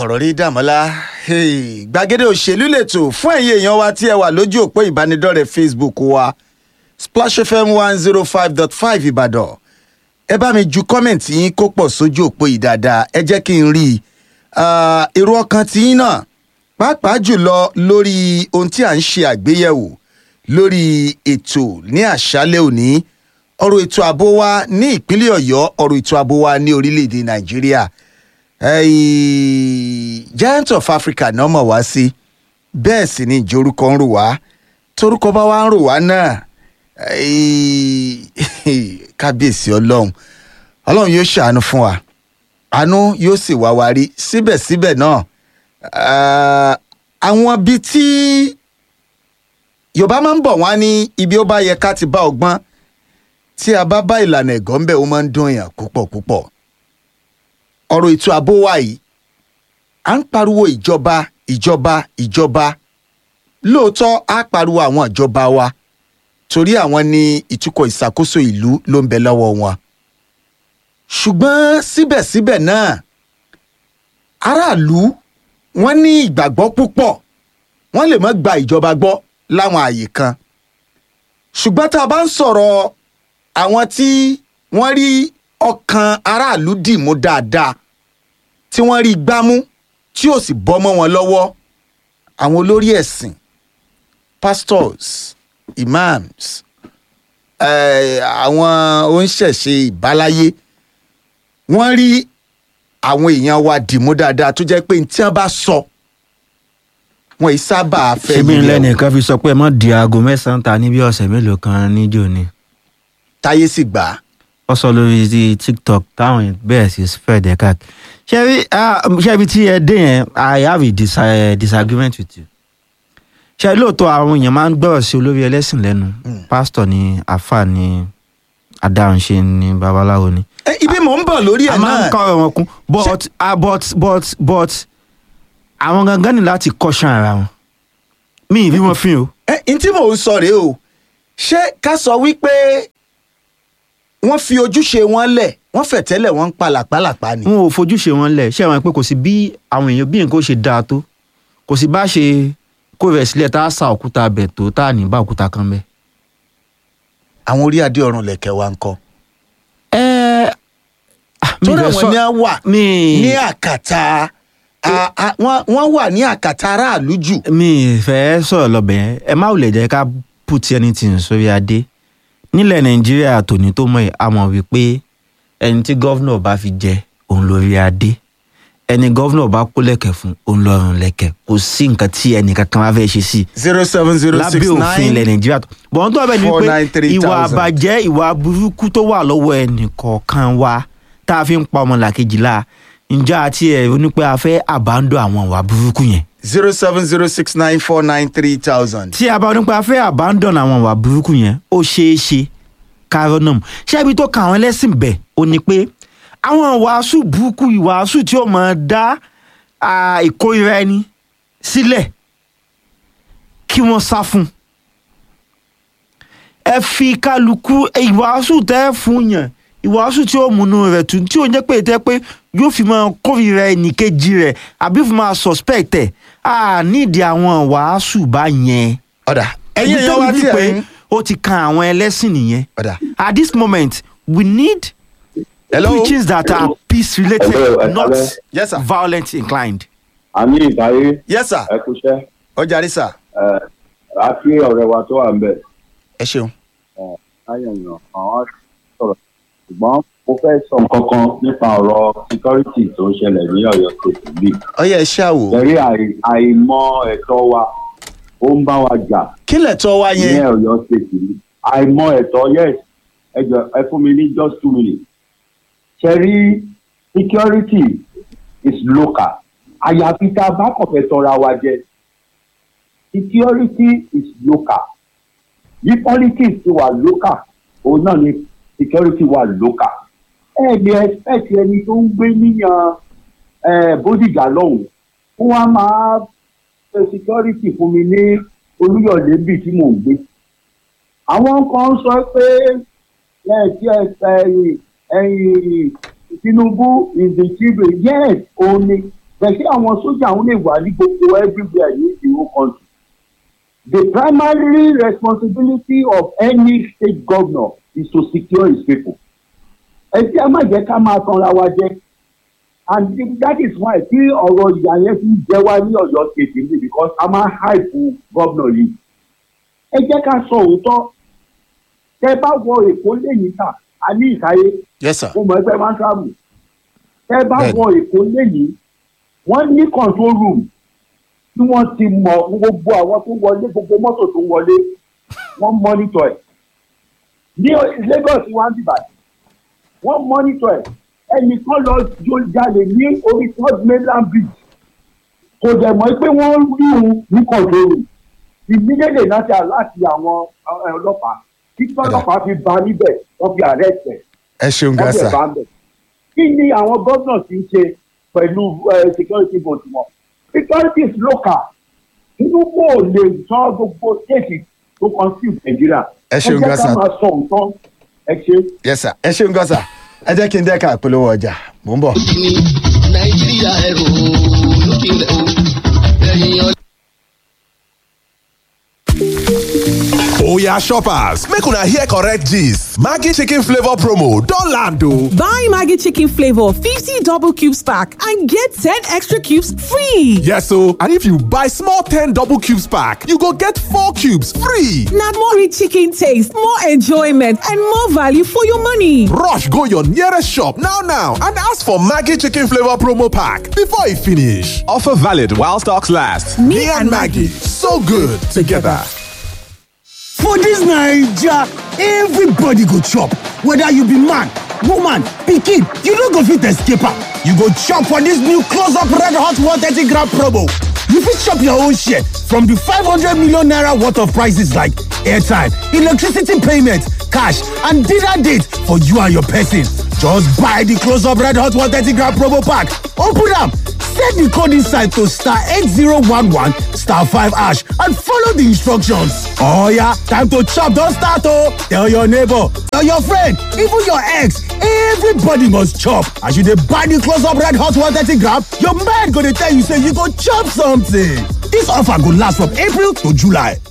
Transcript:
ọ̀rọ̀ rí dàmọ́lá Hey, gbàgede òṣèlú lètò fún ẹ̀yin èèyàn wa tí ẹ wà lójú òpó ìbánidọ́rẹ̀ẹ́ facebook wa splash fm one zero five dot five ìbàdàn ẹ bá mi ju kọ́mẹ̀ntì yín kó pọ̀ sójú òpó yìí dáadáa ẹ jẹ́ kí n rí i Ah, èrò ọkàn tí yín náà pàápàá jùlọ lórí ohun tí à ń ṣe àgbéyẹ̀wò lórí ètò ní àṣálẹ̀ òní ọ̀rọ̀ ètò ààbò wa ní ìpínlẹ̀ ọ̀yọ́ ọ̀rọ̀ ètò ààbò wa ní orílẹ̀-èdè nàìjíríà Ẹ̀yìn, giant of africa náà mọ̀ wá sí bẹ́ẹ̀ sì ni ìjórúkọ ń rò wá torúkọ bá wá ń rò wá náà ẹ̀yìn, kábíyèsí ọlọ́run ọlọ́run yóò ṣàánú fún wa àánú yóò sì wá wa rí síbẹ̀síbẹ̀ náà ah, àwọn bíi tí yorùbá máa ń bọ̀ wá ní ibi ó bá yẹ ká ti bá ọgbọ́n tí a bá bá ìlànà ẹ̀gọ́ ń bẹ̀ ó máa ń dún èèyàn púpọ̀ púpọ̀ ọ̀rọ̀ ètò ààbò wa yìí à ń pariwo ìjọba ìjọba ìjọba lóòótọ́ á pariwo àwọn ìjọba wa torí àwọn ní ìtukọ̀ ìṣàkóso ìlú ló ń bẹ lọ́wọ́ wọn ṣùgbọ́n síbẹ̀síbẹ̀ náà aráàlú wọ́n ní ìgbàgbọ́ púpọ̀ wọ́n lè má gba ìjọba gbọ́ láwọn àyè kan ṣùgbọ́n tá a bá ń sọ̀rọ̀ àwọn tí wọ́n rí ọkàn aráàlú dìmú dáadáa tí wọ́n rí gbámú tí ò sì bọ́ mọ́ wọn lọ́wọ́ àwọn olórí ẹ̀sìn pastors imams eh, àwọn oníṣẹ̀ṣe ìbáláyé wọ́n rí àwọn èèyàn wa dìmú dáadáa tó jẹ́ pé ní tí wọ́n bá sọ wọn yìí sábà fẹ́ ṣebí yílẹ̀ o. lẹ́nìkan fi sọ pé ẹ mọ̀ di aago mẹ́sàn-án ta ní bí ọ̀sẹ̀ mélòó kan níjó ni táyé sì gbà á ó sọ lórí ti tiktok táwọn èèyàn bẹ̀rẹ̀ sí fẹ́ dẹ̀ káàkiri ṣebí ah, ṣebí tí ẹ dé yẹn i have a dis uh, disagreement with you ṣe lóòótọ́ àwọn èèyàn máa ń gbọ́rọ̀ sí olórí ẹlẹ́sìn lẹ́nu pásítọ̀ ni àáfàá ni adáhunṣe ni babaláwo ni Eh, ibi mò ń bọ̀ lórí a ẹ̀ máa ń náà kọ́ ọ̀rọ̀ wọn kún but ah, but but but àwọn gangan ní láti kọ́ṣán ara wọn mi ì rí wọn fín o. ẹ n tí mò ń sọ rèé o ṣé ká sọ wípé wọ́n fi ojúṣe wọn lẹ̀ wọ́n fẹ̀tẹ́lẹ̀ wọ́n ń pa làpálàpá ni. wọn ò fojúṣe wọn lẹ̀ ṣé àwọn pé kò sí bí àwọn èèyàn bí nǹkan ó ṣe dáa tó kò sí bá ṣe kó rẹ̀ sílẹ̀ tá a sa òkúta bẹ̀ tó tá a ní bá òkúta kan bẹ́. àwọn orí adé ọ̀run lẹ̀kẹ̀ wa ń kọ́. ẹ tó rẹ̀ wọ́n ní á wà mi ní àkàtà a- a- wọ́n wọ́n wà ní àkàtà aráàlú jù. mi fẹ́ sọ̀rọ̀ lọ́bẹ̀ yẹn ẹ má wulẹ̀ jẹ́ ká put anything sórí adé nílẹ̀ nàìjíríà tòní tó mọ̀ ẹ́ a mọ̀ wípé ẹni tí gọ́vnọ̀ bá fi jẹ òun lórí adé ẹni gọ́vnọ̀ bá kó lẹ̀kẹ̀ fún òun lọ́rùn lẹ̀kẹ̀ kò sí nǹkan tí ẹnì kankan bá fẹ́ ṣe sí i zero seven zero six lábẹ́ òfin ilẹ̀ nine nàìjíríà tó bọ̀n tó bẹ̀ ni four pé nine three ìwà thousand. àbàjẹ́ ìwà burúkú tó wà lọ́wọ́ ẹnì kọ̀ọ̀kan wa tá a fi ń pa ọmọlàkejì la ǹjẹ́ àti ẹ̀ onípẹ́ a fẹ́ àbándọ̀ àwọn ìwà burúkú yẹn zero seven zero six nine four nine three thousand. tí a bá onípẹ́ a fẹ́ àbándọ̀ àwọn ìwà burúkú yẹn ó ṣeé ṣe kárọ́nọ̀mù ṣé ibi tó ka àwọn ẹlẹ́sìn bẹ̀ ó ní pé àwọn ìwàásù burúkú ìwàásù tí ó máa dá ah, ìkórira ẹni sílẹ̀ kí wọ́n sá fún un ẹ fi kálukú ẹ, ìwàásù tẹ́ ẹ fún yàn ìwàásù tí ó múnú rẹ̀ tún tí ó jẹ́ pé tẹ́ pé yóò fi máa kórìíra ẹnìkejì rẹ̀ àbí fi máa suspect ẹ̀ à nídìí àwọn wàásù bá yẹn. ọ̀dà ẹ̀yin Ibi èèyàn tó wa bí tí pé ẹ̀ ń. ó ti kan àwọn ẹlẹ́sìn nìyẹn. ọ̀dà at this moment we need hello preachings that are peace related Hello, ẹ not kálẹ́. yes sir violent inclined. àmì ìtàrí yes sir ẹ kúṣẹ́ ọjà rí sir ẹ a kí ọ̀rẹ́ wa tó wà ń bẹ̀ ẹ ṣeun. láyẹ̀yàn àwọn sọ̀rọ̀ ṣùgbọ́n mo fẹ́ sọ nǹkan kan nípa ọ̀rọ̀ security tó ń ṣẹlẹ̀ ní ọ̀yọ́ state bíi ọyẹ ẹ ṣáàwò ẹ̀rí àìmọ̀ ẹ̀tọ́ wa ó ń bá wa jà kí lẹ̀tọ́ wa ní yẹn ọ̀yọ́ state bíi àìmọ̀ ẹ̀tọ́ yes ẹ jọ ẹ fún mi ní just two minutes ṣẹ́rí security is local àyàfi tá a bá kàn fẹ́ tọra wa jẹ security is local bí politics ti wà local òun náà ni security wà local ẹ lè expect ẹni tó ń gbé níyàn eh, bódìjà lọ́hùn fún wa máa ṣe security fún mi ní olúyọ̀lé bì tí mò ń gbé àwọn kan sọ pé ẹ tí ẹ ẹ̀yìn ẹ̀yìn tinubu is the chief yes òun ni bẹ̀sí àwọn sójà àwọn lè wà ní gbogbo everywhere ní the whole country the primary responsibility of any state governor is to secure his people ẹ tí a má jẹ́ ká máa tanra wa jẹ and that is why tí ọ̀rọ̀ ìyá yẹn fi jẹ́ wá ní ọ̀yọ́ state ní because a máa hype governor yìí ẹ jẹ́ ká sọ òótọ́ tẹ bá wọ èkó lẹ́yìn ta a ní ìkáyé yes sir mo mọ̀ ẹgbẹ́ máa ń travel tẹ bá Bẹ́ẹ̀ni. wọ èkó lẹ́yìn wọ́n ní control room tí wọ́n ti mọ̀ gbogbo àwọn tó wọlé gbogbo mọ́tò tó wọlé wọ́n monitor ẹ̀ ní Lagos wọ́n ti bàjẹ́ wọ́n monitor ẹ̀ ẹnìkan lọ jó jalè ní orí third mainland bridge kò dẹ̀ mọ̀ pé wọ́n rí òun ní control room immediately láti láti àwọn ẹ, ọlọ́pàá tí ọlọ́pàá fi ba níbẹ̀ wọ́n fi arrest ẹ̀ ẹ ṣeun wọ́n gan fi sir bá ń bẹ̀. kí ni àwọn gómìnà ti ń ṣe pẹ̀lú eh, security vote wọn security is local tinubu ò lè sọ gbogbo state tó confuse nàìjíríà Ẹ ṣeun ẹ gan jẹ́ ká sir. máa sọ nǹkan ẹ ṣe. yes sir ẹ ṣeun gan sir ẹ jẹ́ kí n dẹ́ka ìpolówó ọjà mò ń bọ̀. ní nàìjíríà ẹrù lókìlẹ̀ o ẹ̀yìn ọ̀lẹ́. Oya shoppers, make una hear correct gist. Maggi chicken flavor promo don land o. Buy Maggie Chicken Flavor 50 double cubes pack and get 10 extra cubes free. Yes o, and if you buy small 10 double cubes pack, you go get 4 cubes free. Now more rich chicken taste, more enjoyment, and more value for your money. Rush go your nearest shop now now and ask for Maggi chicken flavor promo pack before e finish. Offer valid while stocks last. Me, and Maggie, so good together. For dis Naija, everybody go chop, whether you be man, woman, pikin, you no go fit escape am. You go chop for dis new close up red hot 130 gram promo. You fit chop your own share from di 500 million naira worth of prices like airtime, electricity payment, cash and dinner date for you and your person. Just buy di close up red hot 130 gram promo pack, open am, set di code inside to star 8011 star 5 hash and follow di instructions. Oh yeah, time to chop don start oh! Tell your neighbor, tell your friend, even your ex, everybody must chop. As you dey buy di close up red hot 130 gram, your mind go dey tell you say you go chop something. Dis offer go last from April to July.